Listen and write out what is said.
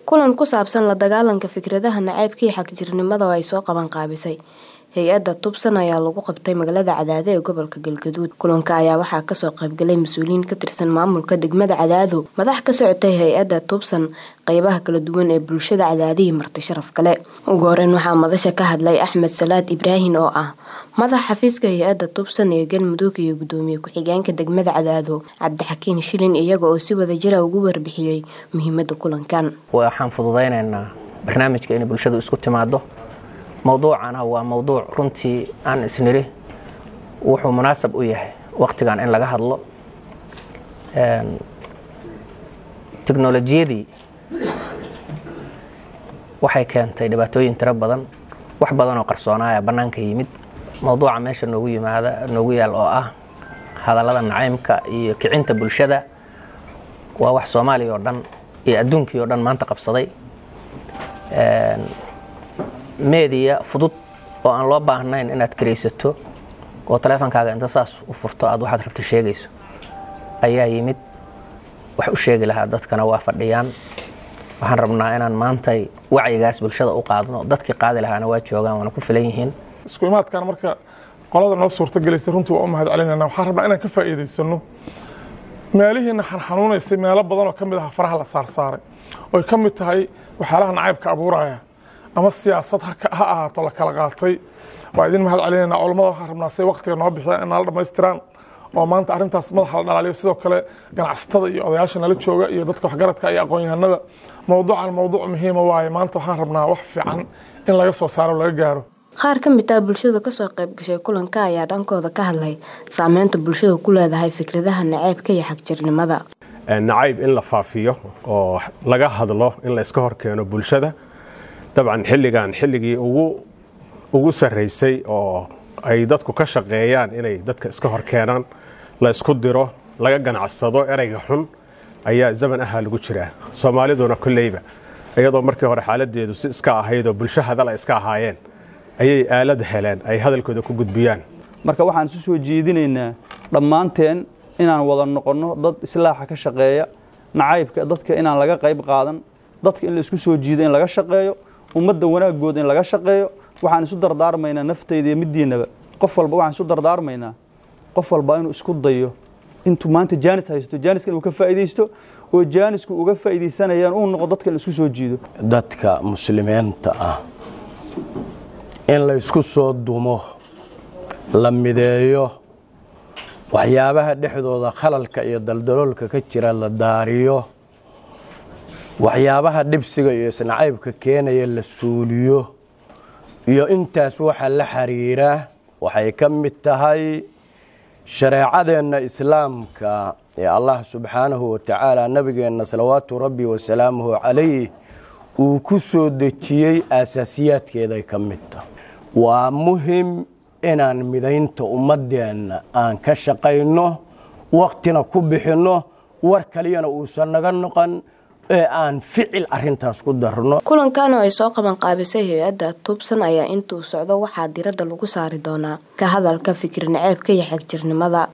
kulan ku saabsan la dagaalanka fikradaha nacaybka iyo xagjirnimada oo ay soo qaban qaabisay hay-adda tubsan ayaa lagu qabtay magaalada cadaado ee gobolka galgaduud kulanka ayaa waxaa kasoo qaybgalay mas-uuliyiin ka tirsan maamulka degmada cadaado madax ka socotay hay-adda tubsan qeybaha kala duwan ee bulshada cadaadihii marti sharaf kale ugu horeyn waxaa madasha ka hadlay axmed salaad ibraahin oo ah madax xafiiska hay-adda tubsan ee galmudug iyo gudoomiye ku-xigeenka degmada cadaado cabdixakiin shilin iyaga oo si wada jira ugu warbixiyey muhiimada kulankan waxaan fududaynaynaa barnaamijka inay bulshadu isku timaado mowduucana waa mowduuc runtii aan isniri wuxuu munaasab u yahay wakhtigan in laga hadlo teknolojiyadii waxay keentay dhibaatooyin tiro badan wax badan oo qarsoonaaya bannaanka yimid mowduuca meesha noogu yimaada noogu yaal oo ah hadallada nacaymka iyo kicinta bulshada waa wax soomaaliya oo dhan iyo adduunkii oo dhan maanta qabsaday meediya fudud oo aan loo baahnayn inaad karaysato oo taleefonkaaga inta saas u furto aad waxaad rabto sheegayso ayaa yimid wax u sheegi lahaa dadkana waa fadhiyaan waxaan rabnaa inaan maantay wacyigaas bulshada u qaadno dadkii qaadi lahaana waa joogaan waana ku filan yihiin isku imaadkan marka qolada noo suurta gelaysa runtii waa u mahad celinayna waxaan rabnaa inaan ka faa'iidaysano meelihiina xanxanuunaysay meelo badan oo ka mid aha faraha la saarsaaray oy ka mid tahay waxyaalaha nacaybka abuuraya ama siyaasad ha ahaato la kala qaatay waa idin mahad celinayna culammada waxaan rabnaa say waktiga noo bixiyaan in nala dhammaystiraan oo maanta arrintaas madaxa la dhalaaliyo sidoo kale ganacsatada iyo odayaasha nala jooga iyo dadka waxgaradka iyo aqoon-yahanada mowduucan mowduuc muhiima waaye maanta waxaan rabnaa wax fiican in laga soo saaro laga gaaro qaar ka mid ah bulshada kasoo qayb gashay kulanka ayaa dhankooda ka hadlay saameynta bulshada ku leedahay fikradaha naceybka iyo xagjirnimada nacayb in la faafiyo oo laga hadlo in la iska horkeeno bulshada dabcan xilligan xilligii ugu sarraysay oo ay dadku ka shaqeeyaan inay dadka iska hor keenaan la isku diro laga ganacsado ereyga xun ayaa zaman ahaa lagu jiraa soomaaliduna kolleyba iyadoo markii hore xaaladeedu si iska ahaydoo bulsho hadal ay iska ahaayeen ayay aalad heleen ay hadalkooda ku gudbiyaan marka waxaan isu soo jeedinaynaa dhammaanteen inaan wada noqonno dad islaaxa ka shaqeeya nacaybka dadka inaan laga qayb qaadan dadka in la isku soo jiido in laga shaqeeyo ummadda wanaagooda in laga shaqeeyo waxaan isu dardaarmaynaa naftayda iyo middiinaba qof walba waxaan isu dardaarmaynaa qof walba inuu isku dayo intuu maanta jaanis haysto jaaniska inuu ka faa'iidaysto oo jaanisku uga faa'iidaysanayaan uu noqo dadka in la isku soo jiido dadka muslimiinta ah in la isku soo dumo la mideeyo waxyaabaha dhexdooda khalalka iyo daldaloolka ka jira la daariyo waxyaabaha dhibsiga iyo isnacaybka keenaya la suuliyo iyo intaas waxa la xiriira waxay ka mid tahay shareecadeenna islaamka ee allah subxaanahu wa tacaala nabigeenna salawaatu rabbi wasalaamuhu calayh uu ku soo dejiyey aasaasiyaadkeeday ka mid tahay waa muhim inaan midaynta ummaddeenna aan ka shaqayno wakhtina ku bixinno war kaliyana uusan naga noqon ee aan ficil arintaas ku darno kulankan oo ay soo qaban qaabisay hay-adda tubsan ayaa intuu socdo waxaa diradda lagu saari doonaa ka hadalka fikir naceebka iyo xagjirnimada